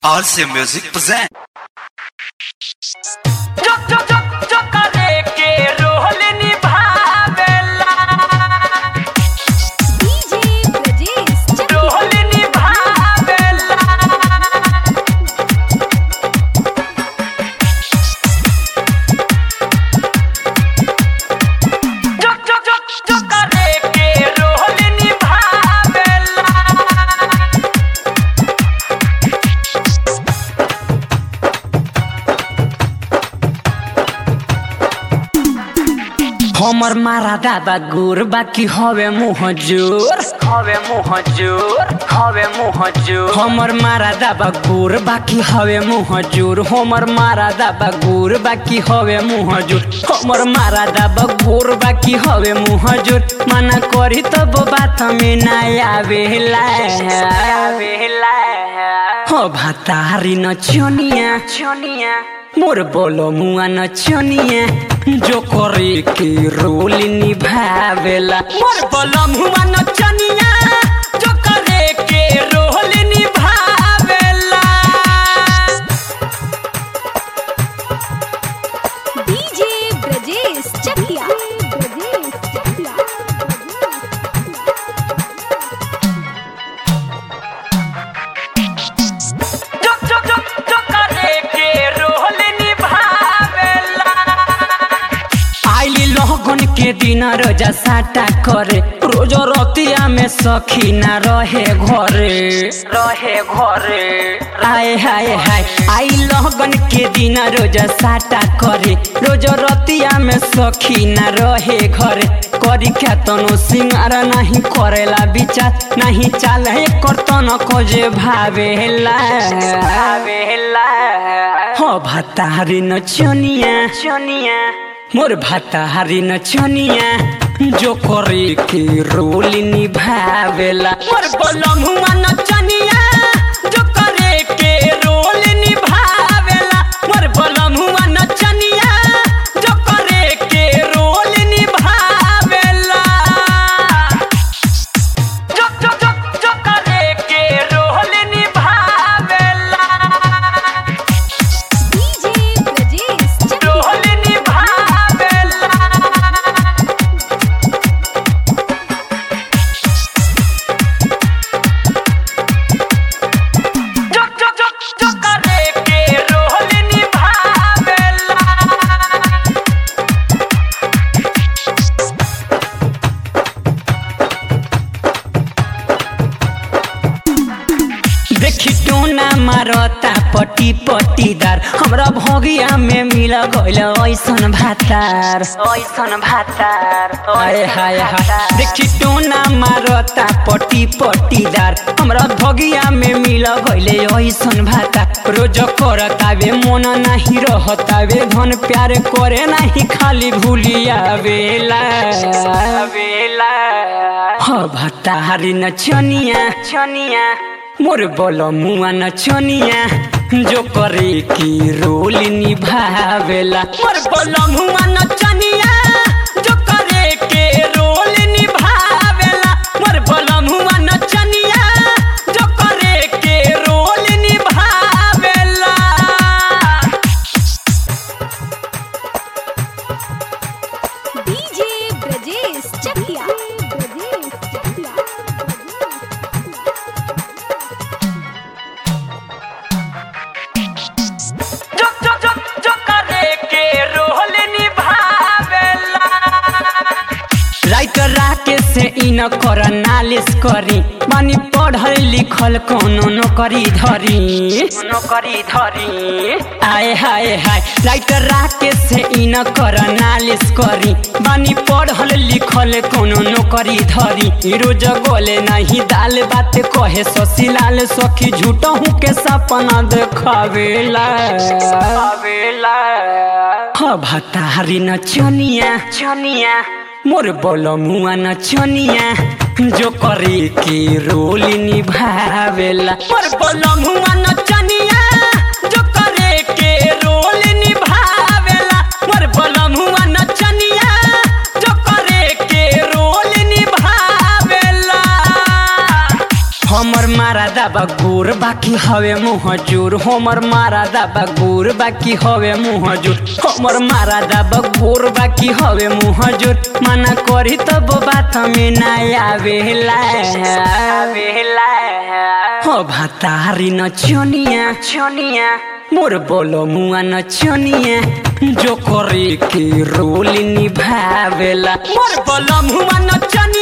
RC Music present. जो जो जो जो करे के रोल निभावेला DJ Brajesh Chakla. रोल निभावेला जो जो जो जो करे के रोल निभावेला हमर मारा दादा गुर बाकी हवे मुह जोर हवे मुँह जोर हवे मुँह जोर हमर मारा दाबा गुर बाकी हवे मुह जोर हमर मारा दाबा गुर बाकी हवे मुह जोर हमर मारा दाबा गुर बाकी हवे मुह जोर मना करी तब बात में ना आवेला आवेला हो भातारी न छोनिया छोनिया मोर बोलो मुआ न छोनिया जो करे के रोल निभावेला मोर बोलो मुआ न छोनिया जो करे के रोल निभावेला DJ Brajesh Chakla. Brajesh Chakla. जो जो जो जो करे के रोल निभावेला आइली लोगन के दिन रोजा साटा करे रोज रतिया में सखी ना रहे घरे रहे घरे आए हाय हाय आई लगन के दिन रोज साटा करे रोज रतिया में सखी ना रहे घरे करी क्या तनो सिंगार नहीं करेला विचार नहीं चाल करतन को जे भावेला आवेला हो भतारी न छोनिया छोनिया मोर भतारी न छोनिया जो करे के रोल निभावेला मोर बोलम हुआ न चनिया जो करे के रोल निभावेला मोर बोलम हुआ नचनिया जो करे के रोल निभावेला जो जो जो जो करे के रोल निभावेला DJ Brajesh Chakla. रोल निभावेला जो जो जो जो करे के रोल निभावेला देखी टोना मारता पटी पटीदार हमरा भगिया में मिल गइल ऐसन भातार ओइसन भातार हाय हाय हाय देखी टोना मारता पटी पटीदार हमरा भगिया में मिल गइले ऐसन भातार रोज करतावे मन नाही रहतावे धन प्यार करे नाही खाली भूलिया बेला वेला ह भतारी न छनिया छनिया मोर बोलो मुआ न छोनिया जो करे की रोल निभावेला मोर बोलो मुआ न चनिया जो करे के रोल निभावेला मोर बोलो मुआ नचनिया जो करे के रोल निभावेला DJ Brajesh Chakla. Brajesh Chakla. जो जो जो जो करे के रोल निभावेला राइटर राके से इन कर नालिश करी मानी पढ़ल लिखल कोनो नौकरी धरी नौकरी धरी आए हाय हाय राइटर राके से इन कर नालिश करी बानी पढ़ल लिखल कोनो नौकरी धरी रोज गोले नहीं दाल बात कहे ससीलाल सखी झूठहू के सपना देखावेला आवेला ह भतारी न छोनिया छनिया मोर बोलो मुआ न छोनिया जो करे के रोल निभावेला मोर बोलो मुआ नचनिया जो करे के रोल निभावेला मोर बोलो मुआ नचनिया जो करे के रोल निभावेला हमर मारा दाबा गोर बा बाकी हवे मुँह जोर हमर मारा दाबा गोर बाकी हवे मुँह जोर हमर मारा दाबा गोर बाकी हवे मुँह जोर मना करी तब बात में ना आवेला आवेला हो भातारी न चनिया चनिया मोर बोलो मुआ न चनिया जो करे के रोल निभावेला मोर बलम हुआ नचनिया